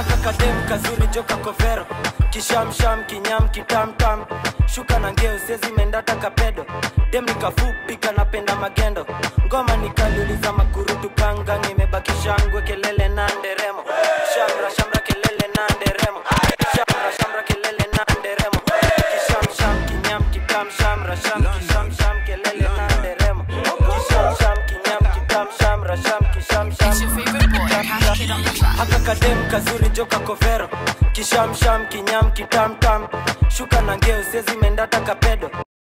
aka kadem kazuri joka kovero kishamsham kinyam kitamtam shuka na ngeo sezi mendata kapedo dem nikafupi kanapenda magendo ngoma nikaliuliza makurutu kangang imebaki shangwe kelele na nderemo shamra shamra kelele na nderemo shamra shamra kelele na nderemo kishamsham kinyam kitam shamra sham kishamsham kelele na nderemo kishamsham kinyam kitam shamra sham kishamsham haka kadem kazuri joka kovero kishamsham kinyam kitamtam shuka na ngeo sezi mendata kapedo